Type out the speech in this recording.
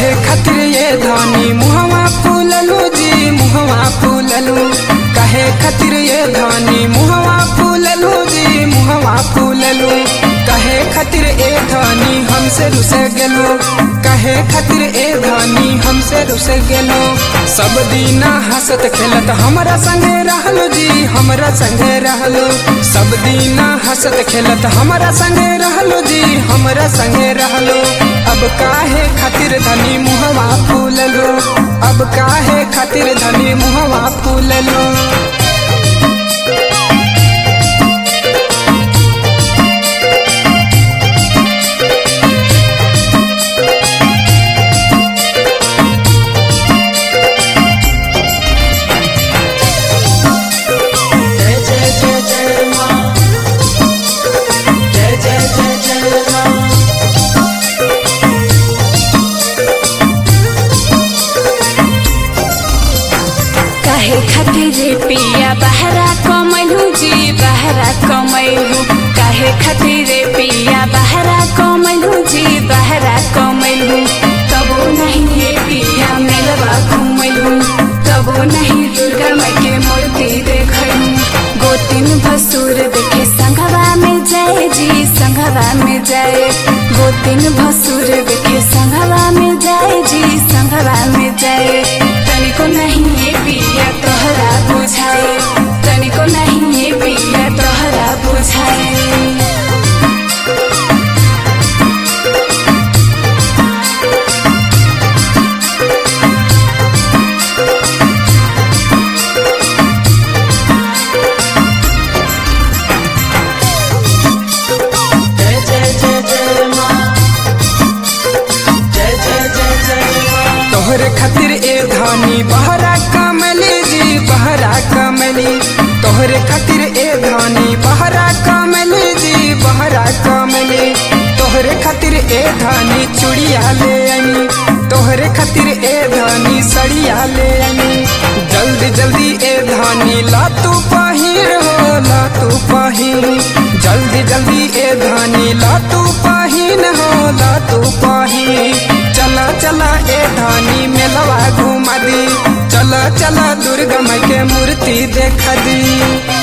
काहे खातिर ये धानी मुहवा फूललू जी मुहवा फूललू काहे खातिर ये धानी मुहवा फूललू जी मुहवा फूललू काहे खातिर ए धानी हमसे रुस गेलो काहे खातिर ए धानी हमसे रुस गेलो सब दीना हंसत खेलत हमरा संगे रहलो जी हमरा संगे रहलो सब दीना हंसत खेलत हमरा संगे रहलो जी हमरा संगे रहलो अब काहे खातिर धनी मुहवा फूललो अब काहे खातिर धनी मुहवा फूललो जय जय जय जय माँ जय जय जय जय माँ काहे खातिर पिया बहरा कमैलू जी बहरा कमैलू काहे खातिर पिया बहरा कमैलू जी बहरा कमैलू तबो नहीं ये पिया मेलवा घुमैलू तबो नहीं दुर्गा माई के मूर्ति देखलू गोतिन भसुर देखे संघवा में जाए जी संघवा में जाए गोतिन भसुर देखे संघवा में जाए जी संघवा में जाए तनिको नहीं ये पिया तोहरा बुझाए तनिको नहीं ये पिया तोहरा बुझाए जय जय जय जय माँ जय जय जय जय माँ तोहरे खातिर ए धानी बहरा कमली जी बहरा कमली तोहरे खातिर ए धानी बहरा कमली जी बहरा कमली तोहरे खातिर ए धानी चूड़िया ले आनी तोहरे खातिर ए धानी सड़िया ले आनी जल्दी जल्दी ए धानी ला तू पहिर हो ला तू पहिर जल्दी जल्दी ए धानी ला तू पहिन हो ला तू पहिन चला चला ए धानी मेलवा घुमा दी चला चला दुर्गा माई के मूर्ति देखा दी